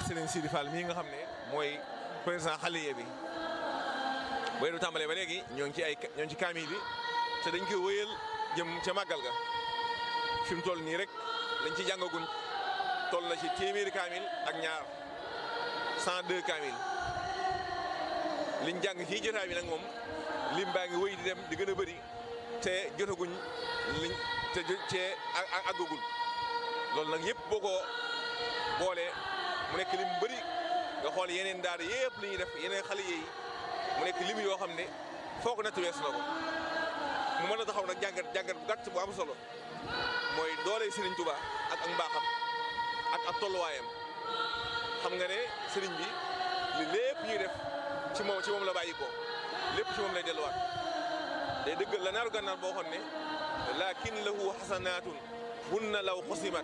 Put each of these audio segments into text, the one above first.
Serigne Sidi Fall mii nga xam ne mooy président xaliye bi booy du tàmbalee ba léegi ñoo ngi ci ay ñoo ngi ci kaamil bi te dañ koy wëyal jëm ca màggal ga fi mu toll nii rek lañ ci jàngaguñ toll na ci téeméeri kaamil ak ñaar 102 kaamil liñ jàng ci jotaay bi nag moom lim baa ngi wëy di dem di gën a bëri te jotaguñ liñ te cee àggagul loolu nag yëpp boo ko boolee mu nekk lim bëri nga xool yeneen daara yëpp li ñuy def yeneen xale yi mu nekk lim yoo xam ne foo ko natt weesu na ko mu mën a taxaw nag jàngat jàngat bu gàtt bu am solo mooy doole Serigne Touba ak ak mbaaxam ak ak tolluwaayam xam nga ne Serigne bi li lépp ñuy def ci moom ci moom la bàyyi ko lépp ci moom lay delluwaat day dëggal la naaru gànnaar boo xoon ne lakin lahu xasanaatun hunna law xusimat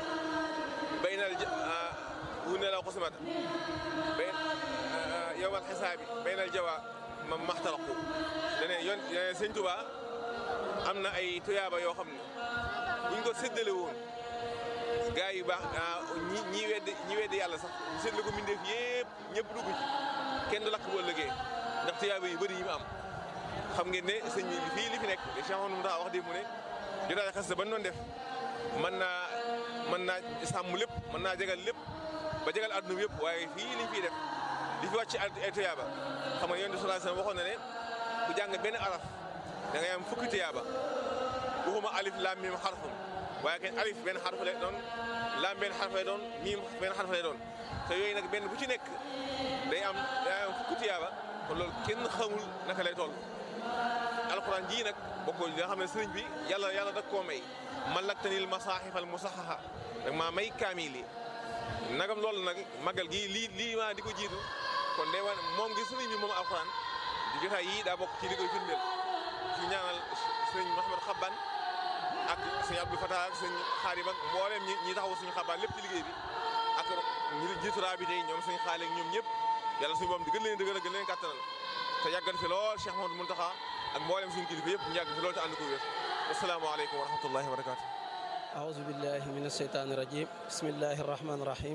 baynal hunna law xusimat bay yowmal xisaabi baynal jawa ma maxtaraqu dane yoon sëñ Touba am na ay tuyaaba yoo xam ne buñ ko séddale woon gaa yu baax ñi ñi weddi ñi weddi yàlla sax séddale ko mbindeef yëpp ñëpp dugg ci kenn du lakk boo lëgee ndax tuyaaba yu bëri yi mu am xam ngeen ne sëñ bi fii li fi nekk li Cheikh Amadou Moutakha wax dé mu ne jotaay xas ba doon def mën naa mën naa sàmm lépp mën naa jegal lépp ba jegal adduna bi yëpp waaye fii liñ fiy def li fi wàcc ay tuyaaba xam nga yonent bi sallallahu alayhi wasallam waxoon na ne ku jàng benn araf da ngay am fukki tuyaaba waxuma alif laam miim xarfun waaye kenn alif benn xarf lay doon laam benn xarf lay doon miim benn xarf lay doon te yooyu nag benn bu ci nekk day am day am fukki tuyaaba kon loolu kenn xamul naka lay toll. alxuraan jii nag bokkoo nga xam ne sëriñ bi yàlla yàlla da koo may malaktanil masaahifal musahaha dag maa may kaamil yi nagam loolu nag magal gii lii lii maa di ko jiitu kon day wane moom gi sëriñ bi moom alxuraan di jotaay yii daa bokk ci li koy firndeel ci ñaanal sëriñ Mouhamed Xabban ak sëñ Abdou Fatah ak sëñ Xaadim ak mboolem ñi ñi taxawu suñu xabaan lépp ci liggéey bi ak ñi jiitu raabite yi ñoom sëñ xaale ak ñoom ñëpp yàlla suñu boom di gën leen dëgëral gën leen kàttanal te yàggan fi lool Cheikh Mouhamadou Mountakha ak mboolem suñu kilifa yëpp ñu yàgg fi lool te ànd ko wér asalaamaaleykum wa rahmatullahi wa barakaatu أعوذ بالله من الشيطان الرجيم بسم الله الرحمن الرحيم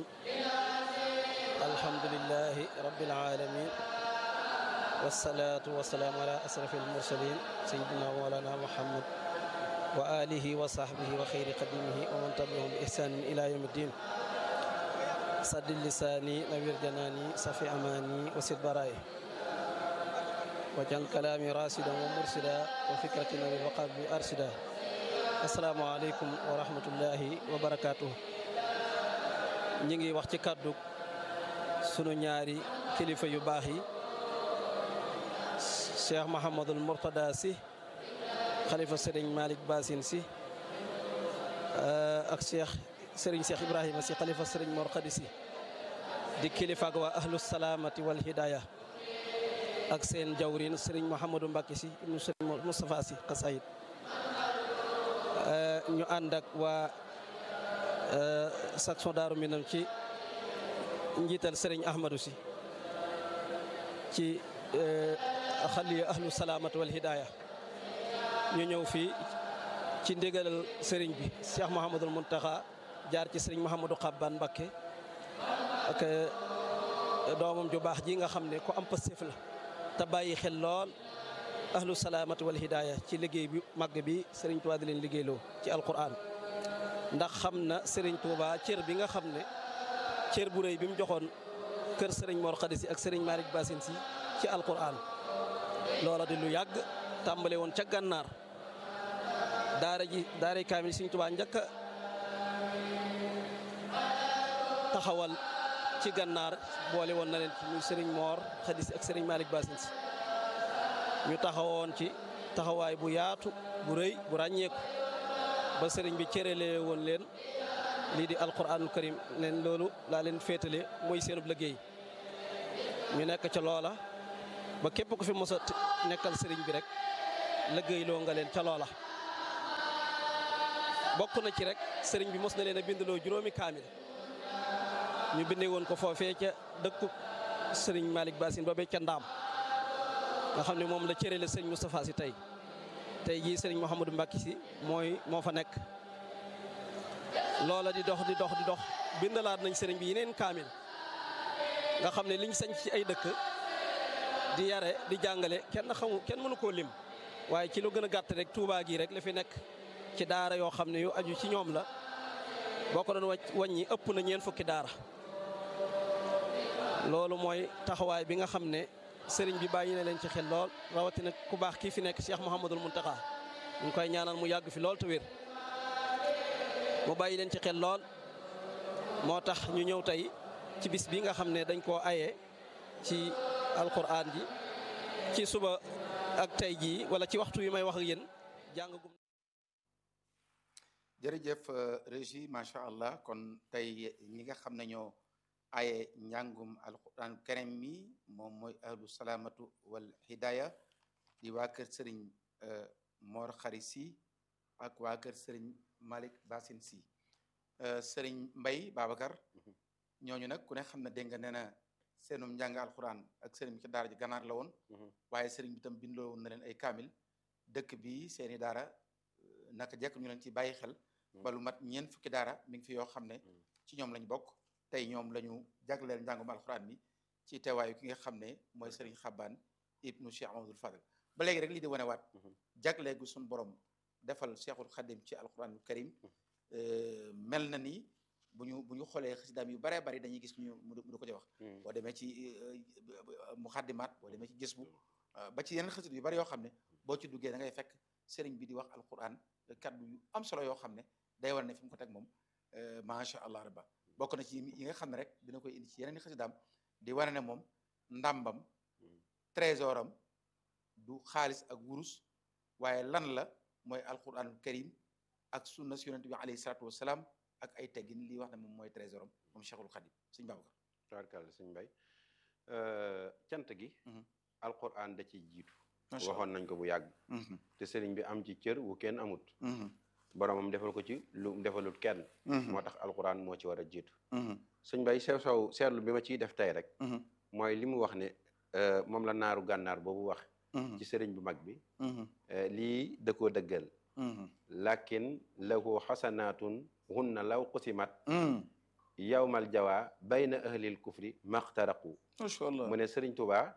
الحمد لله رب العالمين والصلاة والسلام على أشرف المرسلين سيدنا مولانا محمد وآله وصحبه وخير قديمه ومن تبعهم بإحسان إلى يوم الدين سد لساني نوير جناني صفي أماني وسد برائي وجعل كلامي راسدا ومرسدا وفكرة نوير وقلبي أرشدا السلام عليكم ورحمة الله وبركاته ñi ngi wax ci kàddu sunu ñaari kilifa yu baax yi Cheikh Mahamadul Mourtada si xalifa Serigne Malick Bassine si ak Cheikh Serigne Cheikh Ibrahima si xalifa Serigne Mor Khady si di kilifa ak waa ahlu salaamati wal hidaya ak seen jawrin Serigne Mouhamadou Mbacke si ibnu Serigne Moustapha si xasayid ñu ànd ak waa section Daaru Minam ci njiital Serigne Ahmadou si ci xaliya ahlu salaamati wal hidaya ñu ñëw fii ci ndigalal sëriñ bi Cheikh Mouhamadul Mountakha jaar ci sëriñ Mouhamadou Xabban Mbakke ak doomam ju baax ji nga xam ne ku am pastéef la te bàyyi xel lool ahlu salaamati wal hidaaya ci liggéey bi màgg bi sëriñ Tuubaa di leen liggéeyloo ci alquran ndax xam na sëriñ Tuubaa cër bi nga xam ne cër bu rëy bi mu joxoon kër sëriñ Mor Khady si ak sëriñ Malick Bassine si ci alquran loola di lu yàgg tàmbale woon ca gànnaar daara ji daara kaamil Sëriñ Tuubaa njëkk a taxawal ci gànnaar boole woon na leen ci muy Sëriñ Moor Khady si ak Sëriñ Malick Bassine si ñu taxawoon ci taxawaay bu yaatu bu rëy bu ràññeeku ba sëriñ bi cëralee woon leen lii di alquranul karim leen loolu laa leen féetale mooy seenub liggéey ñu nekk ca loola ba képp ku fi mos a nekkal sëriñ bi rek liggéeyloo nga leen ca loola bokk na ci rek sëriñ bi mos na leen a bindaloo juróomi kaamil ñu bindee woon ko foofee ca dëkku sëriñ Malick Bassine ba ca ndaam nga xam ne moom la cërale sëriñ Moustapha si tey tey jii sëriñ Mouhamadou Mbacke si mooy moo fa nekk loola di dox di dox di dox bindalaat nañ sëriñ bi yeneen kaamil nga xam ne liñ sañ ci ay dëkk di yare di jàngale kenn xamu kenn mënu koo lim waaye ci lu gën a gàtt rek Touba gii rek la fi nekk ci daara yoo xam ne yu aju ci ñoom la boo ko doon wàcc wàññi ëpp na ñeen fukki daara loolu mooy taxawaay bi nga xam ne sëriñ bi bàyyi na leen ci xel lool rawatina ku baax kii fi nekk Cheikh Mouhamadul Mountakha ñu ngi koy ñaanal mu yàgg fi lool te wér mu bàyyi leen ci xel lool moo tax ñu ñëw tey ci bis bi nga xam ne dañ koo aye ci alquran ji ci suba ak tey jii wala ci waxtu yi may wax ak yéen jàng gum jërëjëf régie macha allah kon tey ñi nga xam ne ñoo aye njàngum alquran karim mi moom mooy ahlu salaamatu wal hidaya di waa kër sëriñ Mor Xari si ak waa kër sëriñ Malick Basin si sëriñ Mbay Babacar ñooñu nag ku ne xam ne dégg nga nee na seenum njàng alquran ak sëriñ bi ci daara ji ganaar la woon waaye sëriñ bi tam bindoo woon na leen ay kaamil dëkk bi seeni daara naka jekk ñu leen ci bàyyi xel ba lu mat ñeent fukki daara mi ngi fi yoo xam ne ci ñoom lañ bokk tey ñoom la ñu jagleel njàngum alxuraan mi ci teewaayu ki nga xam ne mooy Serigne Xabbaan ibnu Cheikh Amadou Fadel ba léegi rek lii di wane waat jagleegu suñu borom defal Cheikhul Xadim ci alxuraanul karim mel na ni bu ñu bu ñu xoolee xasidaam yu baree bari dañuy gis ñu mu du ko ci wax boo demee ci muxaddimaat boo demee ci gis bu ba ci yeneen xasid yu bari yoo xam ne boo ci duggee da ngay fekk sëriñ bi di wax alquran kaddu yu am solo yoo xam ne day war ne fi mu ko teg moom macha allah rabba bokk na ci yi nga xam ne rek dina koy indi ci yeneen i xasidaam di wane ne moom ndàmbam trésoram du xaalis ak wurus waaye lan la mooy alquranul karim ak sunna si yonent bi alayhi salatu wasalaam ak ay teggin lii wax ne moom mooy trésoram moom cheikhul xadim suñ Babacar tabarkàlla suñ mbay cant gi alquran da ciy jiitu waxoon nañ ko bu yàgg te sëriñ bi am ci cër wu kenn amut boromam defal ko ci lu defalut kenn moo tax alquran moo ci war a jiitu suñ bay sew sew seetlu bi ma ciy def tey rek mooy li mu wax ne moom la naaru gànnaar boobu wax ci sëriñ bu mag bi lii da koo dëggal lakin lahu xasanaatun hunna law qusimat yawmal jawa bayna ahlil kufri maxtaraqu macha allah mu ne sëriñ Tuubaa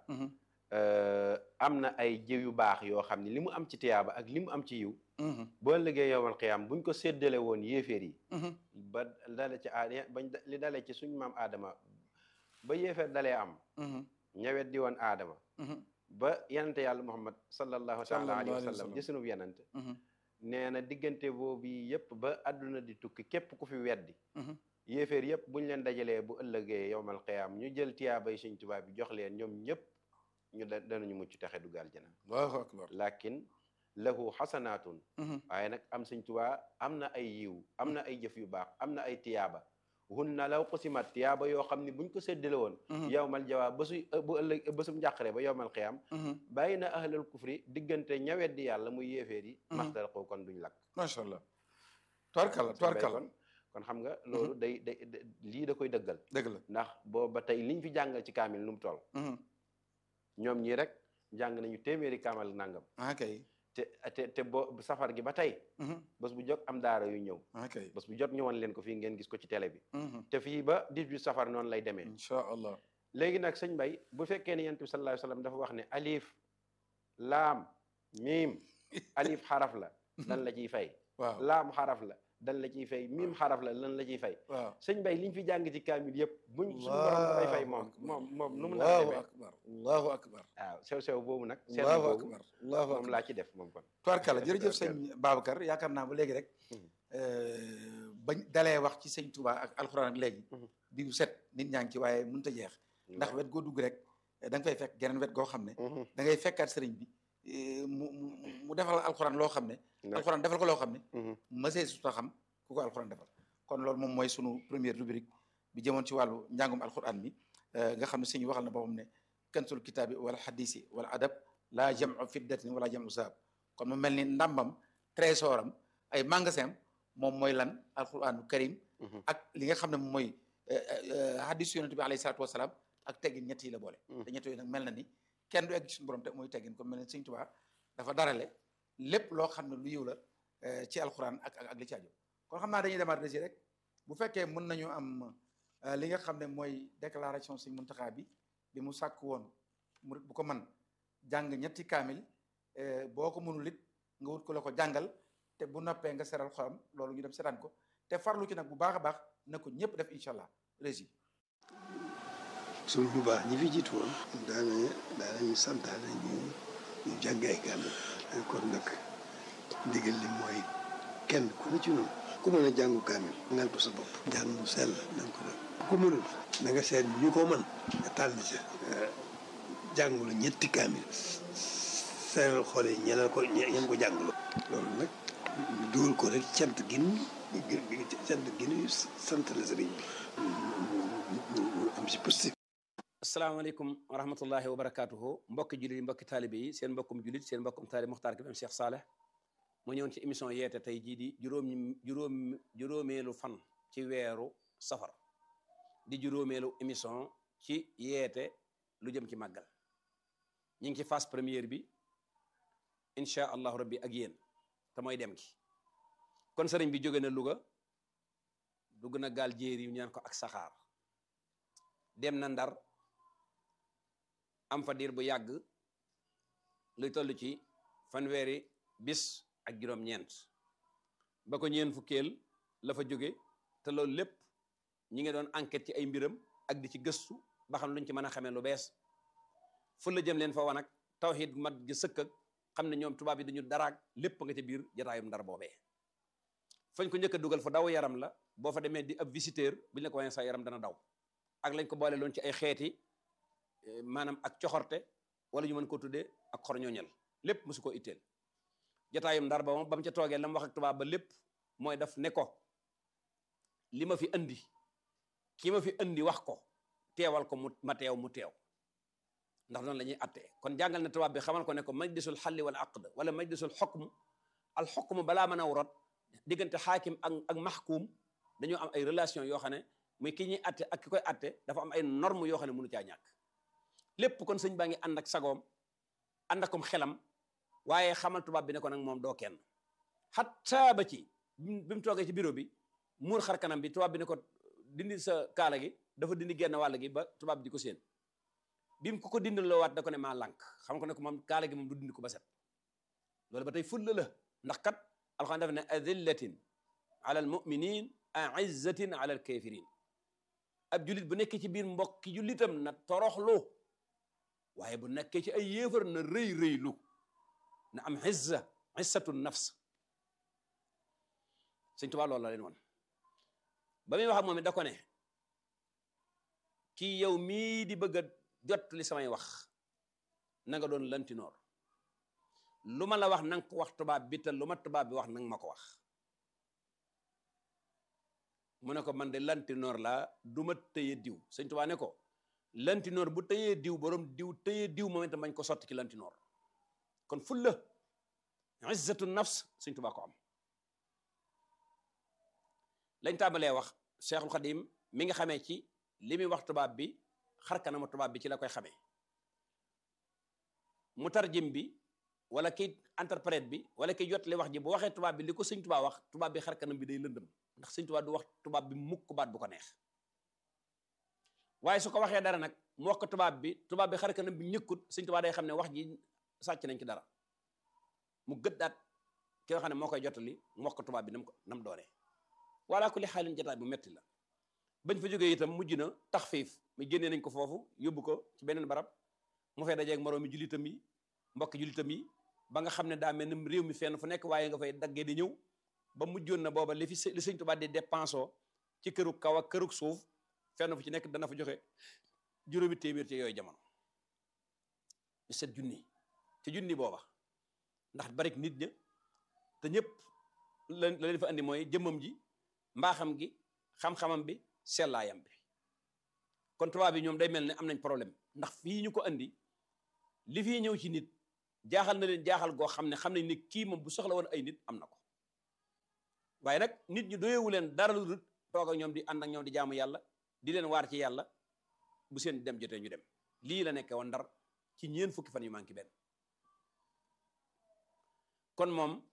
am na ay jiw yu baax yoo xam ne li mu am ci tiyaaba ak li mu am ci yiw boo liggéey yowmal xiyaam buñ ko séddale woon yéeféer yi ba dale ci aad bañ li dale ci suñ maam aadama ba yéeféer dalee am ñawet di woon aadama ba yenante yàlla muhammad sallallahu taala alayhi wa sallam ci sunub yenante nee na diggante boobu yëpp ba àdduna di tukki képp ku fi weddi yéeféer yëpp buñ leen dajalee bu ëllëgee yowmal xiyaam ñu jël tiyaabay suñ tubaab bi jox leen ñoom ñëpp ñu da danañu mucc taxe du gaal jana allahu akbar lakin lahu xasanaatun waaye nag am Sëñ Tuubaa am na ay yiw am na ay jëf yu baax am na ay tiyaaba hunna law qusimat tiyaaba yoo xam ne buñ ko séddale woon yowmal jawaa ba suy bu ëllëg ba sum njàqare ba yowmal xiyaam bàyyi na ahlal kufri diggante ñawet di yàlla muy yéeféer yi maxtar ko kon duñ lakk macha allah tubarkalla tubarkalla kon xam nga loolu day day lii da koy dëggal dëgg la ndax booba tey liñ fi jàngal ci kaamil nu mu toll ñoom ñii rek jàng nañu téeméeri kaamal nangam akay te te te boo safar gi ba tey bés bu jot am daara yu ñëw akay bés bu jot ñëwoon leen ko fii ngeen gis ko ci télé bi te fii ba 18 safar noonu lay demee incha allah léegi nag sëñ Bay bu fekkee ne yonent bi sallallahu alayhi wa sallam dafa wax ne alif laam miim alif xaraf la lan la ciy fay waaw laam xaraf la dan la ciy fay miim xaraf la lan la ciy fay waaw sëñ Bay liñ fi jàng ci kaamil yëpp buñ suñu borom dafay fay moom moom moom nu mu la allahu demee akbar allahu akbar waaw sew sew boobu nag seetlu allahu boobu akbar allahu moom akbar laa ci def moom kon tubarkalla jërëjëf sëñ Babacar yaakaar naa ba léegi rek bañ dalee wax ci sëñ Touba ak alxuraan ak léegi bi bu set nit ñaa ngi ci waaye mënut a jeex ndax wet goo dugg rek da nga fay fekk geneen wet goo xam ne da ngay fekkaat sëriñ bi mu mu mu defal alxuraan loo xam ne alxuraan defal ko loo xam ne mësee su ta xam ku ko alxuraan defal kon loolu moom mooy sunu première rubrique bi jëmoon ci wàllu njàngum alxuraan mi nga xam ne sëñ waxal na boppam ne kansul kitaabi wala xadisi wala adab laa jamu fiddatin wala jamu saab kon mu mel ni ndàmbam trésoram ay magasin moom mooy lan alxuraanu karim ak li nga xam ne moom mooy hadis yonent bi alayhi salaatu wasalaam ak teggin ñett yi la boole te ñett yooyu nag mel na ni kenn du egg ci suñu borom te mooy teggin kon mel ni sëñ Tuubaa dafa darale lépp loo xam ne lu yiw la ci alxuraan ak ak ak li ci aju kon xam naa dañuy demaat resi rek bu fekkee mën nañu am li nga xam ne mooy déclaration Sëñ Muntaxa bi bi mu sàkk woon murit bu ko man jàng ñetti kaamil boo ko mënul it nga wut ko la ko jàngal te bu noppee nga seral xolam loolu ñu dem seetaan ko te farlu ci nag bu baax a baax na ko ñëpp def incha allah régi suñ bu baax ñi fi jiitu woon daana daanañu santaane ñu ñu jàng ay kaamil kon nag ndigal li mooy kenn ku ne ci noonu ku mën a jàngu kaamil ngal ko sa bopp jàng mu sell na nga ko def ku mënul na nga seet ñu ko mën nga tànn ca jàngulu ñetti kaamil seeral xool yi ñeneen ko ñeen ko jàngulu loolu nag ñu dugal ko rek cant gin cant gin sant la sëriñ bi am si positif asalaamaaleykum wa rahmatullahi wa barakaatuhu mbokki jullit yi mbokki taalibe yi seen mbokkum jullit seen mbokkum taalibe Muxtaar Kébé Cheikh Saleh mu ñëwoon ci émission yeete tey jii di juróom juróom juróomeelu fan ci weeru safar di juróomeelu émission ci yeete lu jëm ci màggal ñu ngi ci phase première bi incha allahu rabbi ak yéen te mooy dem gi kon sëriñ bi jóge na Louga dugg na gaal jéeri yu ñaan ko ak saxaar dem na Ndar am fa diir bu yàgg luy toll ci fanweeri bis ak juróom-ñeent ba ko ñeen fukkeel la fa jóge te loolu lépp ñi ngi doon enquête ci ay mbiram ak di ci gëstu ba xam luñ ci mën a xamee lu bees fu la jëm leen fa wan ak tawxiid mat gi sëkk ak xam ne ñoom tubaab yi dañu daraag lépp nga ca biir jataayum ndar boobee fañ ko njëkk a dugal fa daw yaram la boo fa demee di ab visiteur buñ la ko wanee sa yaram dana daw ak lañ ko boole loon ci ay xeeti maanaam ak coxorte wala ñu mën koo tuddee ak xorñooñal lépp mosu ko itteel jataayum ndar ba moom ba mu ca toogee la mu wax ak tubaab ba lépp mooy daf ne ko li ma fi andi ki ma fi andi wax ko teewal ko mu ma teew mu teew ndax noonu la ñuy attee kon jàngal na tubaab bi xamal ko ne ko majlisul xalli wal aqd wala majlisul xukm al xukm balaa mën a wrot diggante xaakim ak ak maxkuum dañoo am ay relation yoo xam ne muy ki ñuy atte ak ki koy atte dafa am ay norme yoo xam ne mënu caa ñàkk lépp kon sëñ baa ngi ànd ak sagoom ànd akom xelam waaye xamal tubaab bi ne ko nag moom doo kenn xataa ba ci bi mu toogee ci bureau bi muur xar kanam bi tubaab bi ne ko dindi sa kaala gi dafa dindi genn wàll gi ba tubaab bi di ko séen bi mu ko ko dindi loo waat da ko ne maa lànk xam ko ne ko moom kaala gi moom du dindi ko ba set loolu ba tey fulla la ndax kat alxuraan dafa ne adillatin ala almuminin aizzatin ala alkafirin ab jullit bu nekkee ci biir mbokki jullitam na toroxlu waaye bu nekkee ci ay yéefar na rëy rëylu na am izza izzatu nafs Sëñ Tuubaa loolu la leen woon ba muy wax ak moom it da ko ne kii yow mii di bëgg a jot li samay wax na nga doon lantinoor lu ma la wax nanga ko wax tubaab bi te lu ma tubaab bi wax nanga ma ko wax mu ne ko man de lantinoor laa du ma tëye diw Sëñ Tuubaa ne ko lantinoor bu tëyee diw borom diw tëyee diw moom itam bañ ko sotti ci lantinoor kon fulla izzatu nafs Sëñ Tuubaa ko am lañ tàmbalee wax Cheikhul Khadim mi nga xamee ci li muy wax tubaab bi xar kanama tubaab bi ci la koy xamee mu tarjim bi wala ki interprète bi wala ki jot li wax ji bu waxee tubaab bi li ko sëñ tubaab wax tubaab bi xar kanam bi day lëndëm ndax sëñ tubaab du wax tubaab bi mukk baat bu ko neex waaye su ko waxee dara nag mu wax ko tubaab bi tubaab bi xar kanam bi ñëkkut sëñ tubaab day xam ne wax ji sàcc nañ ci dara mu gëddaat ki nga xam ne moo koy jotali mu wax ko tubaab bi nam ko nam doonee wala ku li xaalin jotaay bu metti la bañ fa jógee itam mujj na taxfiif mi génnee nañ ko foofu yóbbu ko ci beneen barab mu fay dajeeg moroomi jullitam yi mbokki jullitam yi ba nga xam ne daa mel ni réew mi fenn fu nekk waaye nga fay daggee di ñëw ba mujjoon na booba li fi li sëñ Tuubaa di dépensoo ci kërug kaw ak kërug suuf fenn fu ci nekk dana fa joxe juróomi téeméer ci yooyu jamono ñu set junni ci junni booba ndax barik nit ña te ñëpp la la leen fa andi mooy jëmmam ji mbaaxam gi xam-xamam bi sellaayam bi kon tubaab bi ñoom day mel ne am nañ problème ndax fii ñu ko andi li fii ñëw ci nit jaaxal na leen jaaxal goo xam ne xam nañ ne kii moom bu soxla woon ay nit am na ko waaye nag nit ñi doyewu leen dara lu dul toog ak ñoom di ànd ak ñoom di jaamu yàlla di leen waar ci yàlla bu seen dem jotee ñu dem lii la nekkee woon ndar ci ñeen fukki fan yu manqué benn kon moom